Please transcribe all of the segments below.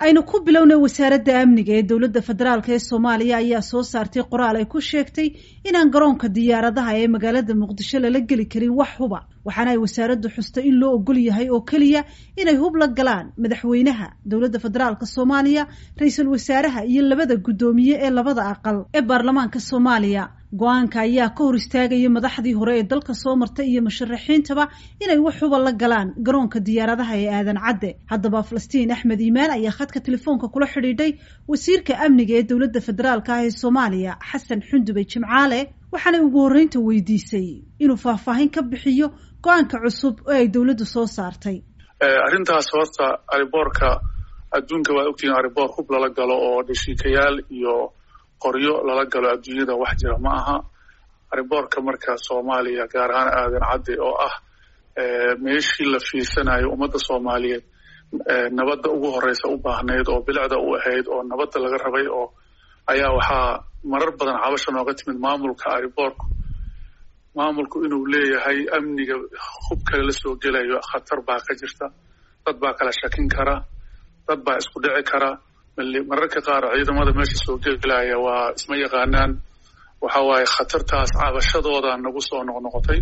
aynu ku bilownay wasaaradda amniga ee dowladda federaalk ee soomaaliya ayaa soo saartay qoraal ay ku sheegtay inaan garoonka diyaaradaha ee magaalada muqdisho lala geli karin wax huba waxaana ay wasaaraddu xustay in loo ogol yahay oo keliya inay hub la galaan madaxweynaha dowladda federaalk soomaaliya ra-iisul wasaaraha iyo labada guddoomiye ee labada aqal ee baarlamaanka soomaaliya go-aanka ayaa ka hor istaagaya madaxdii hore ee dalka soo martay iyo musharaxiintaba inay wax huba la galaan garoonka diyaaradaha ee aadan cadde haddaba falastiin axmed iimaan ayaa khadka telefoonka kula xidhiidhay wasiirka amniga ee dowladda federaalk ah ee soomaaliya xasan xundubey jimcaale waxaanay ugu horreynta weydiisay inuu faahfaahin ka bixiyo go-aanka cusub oo ay dowladdu soo saartay arrintaas horta ariboorka adduunka waad ogtihiin ariboor hub lala galo oo dhashiikayaal iyo qoryo lala galo adduunyada wax jira ma aha ariboorka marka soomaaliya gaar ahaan aadan cadde oo ah meeshii la fiirsanayo ummadda soomaaliyeed nabadda ugu horeysa u baahnayd oo bilicda u ahayd oo nabadda laga rabay oo ayaa waxaa marar badan cabasha nooga timid maamulka ariboorku maamulku inuu leeyahay amniga hub kale la soo gelayo khatar baa ka jirta dad baa kala shakin kara dad baa isku dhici kara mararka qaar ciidamada meesha soo gelaya waa isma yaqaanaan waxa waaye khatartaas cabashadooda nagu soo noqnoqotay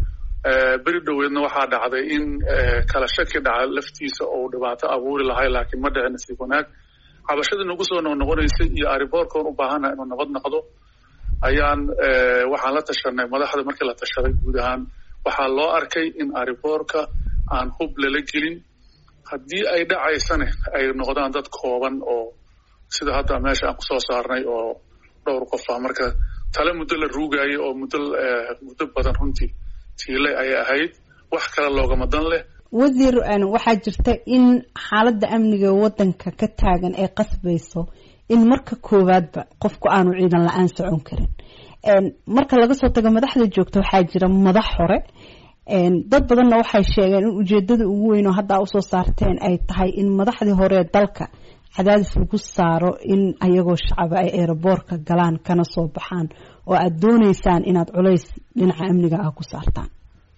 beri dhoweedna waxaa dhacday in kala shaki dhaca laftiisa ou dhibaato abuuri lahay laakiin ma dhicin nasiib wanaag cabashadii nagu soo noqnoqonaysay iyo ariboorkoon u baahana inuu nabad noqdo ayaan waxaan la tashanay madaxda markii la tashaday guud ahaan waxaa loo arkay in ariboorka aan hub lala gelin haddii ay dhacaysane ay noqdaan dad kooban oo sida hadda meesha aan kusoo saarnay oo dhowr qof ah marka tale muddo la ruugaayo oo muddo muddo badan runtii tiile ayay ahayd wax kale loogama dan leh wasiir waxaa jirta in xaaladda amniga waddanka ka taagan ay qasbayso in marka koowaadba qofku aanu ciidan la-aan socon karin marka laga soo tago madaxda joogta waxaa jira madax hore dad badanna waxay sheegeen in ujeedada ugu weyn oo haddaa usoo saarteen ay tahay in madaxdii hore dalka cadaadis lagu saaro in ayagoo shacaba ay eeraboorka galaan kana soo baxaan oo aada dooneysaan inaad culays dhinaca amniga ah ku saartaan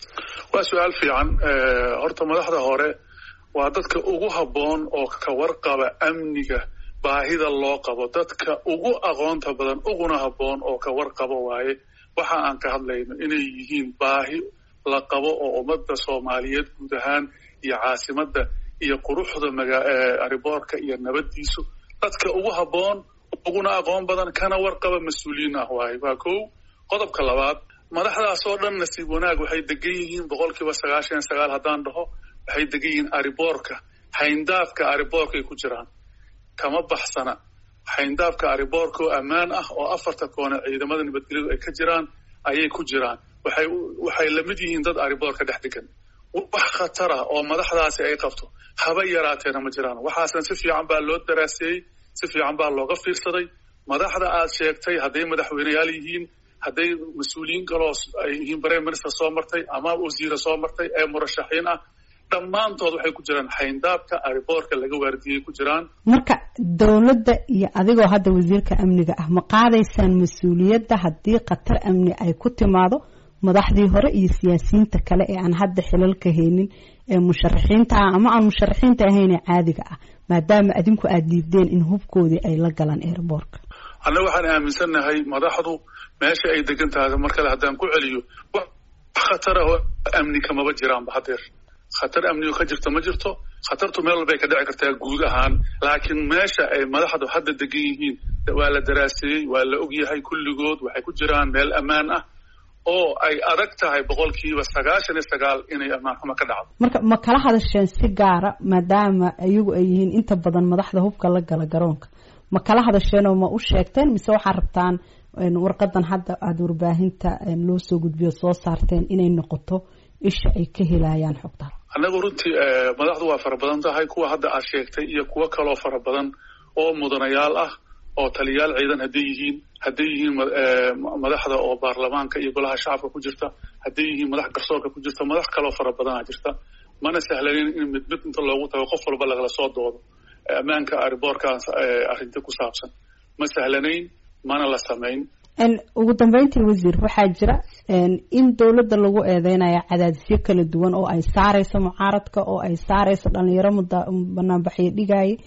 waa su-aal fiican horta madaxda hore waa dadka ugu habboon oo ka warqaba amniga baahida loo qabo dadka ugu aqoonta badan uguna habboon oo ka warqabo waaye waxa aan ka hadlayno inay yihiin baahi la qabo oo ummadda soomaaliyeed guud ahaan iyo caasimadda iyo quruxda ariboorka iyo nabaddiisu dadka ugu habboon uguna aqoon badan kana warqaba mas-uuliyiin ah waaye waa kow qodobka labaad madaxdaas oo dhan nasiib wanaag waxay degan yihiin boqol kiiba sagaashan iyo sagaal haddaan dhaho waxay degan yihiin ariboorka hayndaafka ariboorkay ku jiraan kama baxsana xayndaafka ariboorka oo ammaan ah oo afarta koone ciidamada nabadgelyadu ay ka jiraan ayay ku jiraan waxay waxay lamid yihiin dad ariboorka dhex degan wax khatar ah oo madaxdaasi ay qabto haba yaraateena ma jiraan waxaasna si fiican baa loo daraaseeyey si fiican baa looga fiirsaday madaxda aad sheegtay hadday madaxweyneyaal yihiin hadday mas-uuliyiin kaloo ay yihiin prime minister soo martay ama wasiira soo martay ee murashaxiin ah dhammaantood waxay ku jiraan xayndaabka ariboorka laga waardiyey ku jiraan marka dowladda iyo adigoo hadda wasiirka amniga ah ma qaadaysaan mas-uuliyadda haddii khatar amni ay ku timaado madaxdii hore iyo siyaasiyiinta kale ee aan hadda xilalka haynin ee musharaxiinta ah ama aan musharaxiinta ahayn ee caadiga ah maadaama adinku aada diideen in hubkoodii ay la galaan eeraboorka annaga waxaan aaminsannahay madaxdu meesha ay degan tahay mar kale haddaan ku celiyo wax khatara oo amni kamaba jiraanba hadeer khatar amnigo ka jirto ma jirto khatartu meel walbay ka dhici kartaa guud ahaan laakiin meesha ay madaxdu hadda degan yihiin waa la daraaseeyey waa la ogyahay kulligood waxay ku jiraan meel ammaan ah oo ay adag tahay boqolkiiba sagaashan iyo sagaal inay ammaan xumo ka dhacdo marka ma kala hadasheen si gaara maadaama iyagu ay yihiin inta badan madaxda hubka la gala garoonka ma kala hadasheen oo ma u sheegteen mise waxaad rabtaan warqadan hadda aada warbaahinta loo soo gudbiyo soo saarteen inay noqoto isha ay ka helayaan xogta annagu runtii madaxdu waa fara badan tahay kuwa hadda aad sheegtay iyo kuwo kaloo fara badan oo mudanayaal ah oo taliyaal ciidan hadday yihiin hadday yihiin madaxda oo baarlamaanka iyo golaha shacabka ku jirta hadday yihiin madax garsoorka ku jirta madax kaloo fara badanaa jirta mana sahlanin in mid mid inta loogu tago qof walba lagala soo doodo ammaanka ariboorkaas arrinta ku saabsan ma sahlanayn mana la samayn ugu dambeyntii wasiir waxaa jira in dowladda lagu eedeynayo cadaadisyo kala duwan oo ay saareyso mucaaradka oo ay saareyso dhalinyaro banaanbaxyo dhigaaye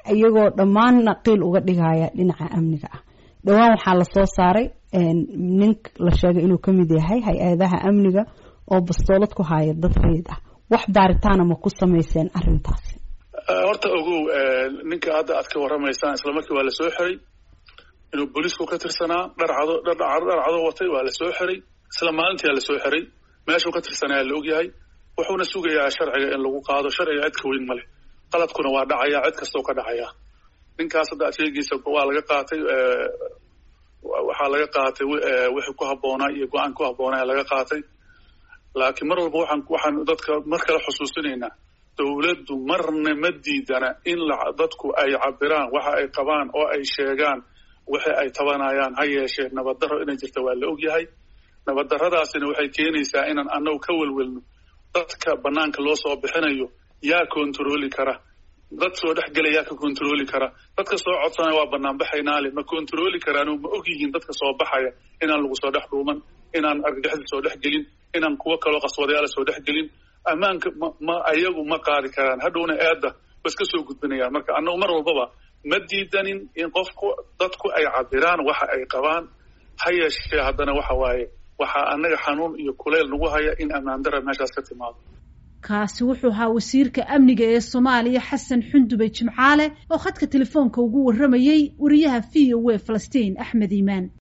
iyagoo dhammaanna qiil uga dhigaya dhinaca amniga ah dhowaan waxaa lasoo saaray nin la sheegay inuu ka mid yahay hay-adaha amniga oo bastoolad ku haya dad rayid ah wax baaritaana ma ku samayseen arrintaasi horta ogow ninka hadda aad ka warramaysaan isla markii waa lasoo xiray inuu booliisku ka tirsanaa dharcado dharcado watay waa lasoo xiray isla maalintiyaa lasoo xiray meeshuu ka tirsanaya la ogyahay wuxuuna sugayaa sharciga in lagu qaado sharciga cid ka weyn ma leh qaladkuna waa dhacaya cid kastoo ka dhacaya ninkaas hadda aad sheegaysa waa laga qaatay waxaa laga qaatay wixii ku habboonaa iyo go-aan ku habboonaa laga qaatay laakiin mar walba waxaan waxaan dadka mar kale xusuusinaynaa dowladdu marna ma diidana in dadku ay cabiraan waxa ay qabaan oo ay sheegaan waxa ay tabanayaan ha yeeshee nabaddarro inay jirta waa la ogyahay nabaddarradaasina waxay keenaysaa inaan annagu ka welwelno dadka banaanka loo soo bixinayo yaa kontarooli kara dad soo dhex gelaya ka kontarooli kara dadka soo codsanaya waa banaanbaxaynaale ma kontarooli karaan ma og yihiin dadka soo baxaya inaan lagu soo dhex dhuuman inaan argagixda soo dhex gelin inaan kuwo kaloo qaswadayaala soo dhex gelin ammaanka ma ma ayagu ma qaadi karaan hadhowna eedda ba iska soo gudbinayaan marka annagu mar walbaba ma diidanin in qofku dadku ay cabiraan waxa ay qabaan ha yeeshee haddana waxa waaye waxaa annaga xanuun iyo kuleyl nagu haya in ammaan dara meeshaas ka timaado kaasi wuxuu ahaa wasiirka amniga ee soomaaliya xasan xundube jimcaale oo khadka telefoonka ugu warramayey wariyaha v o a falastiin axmed iimaan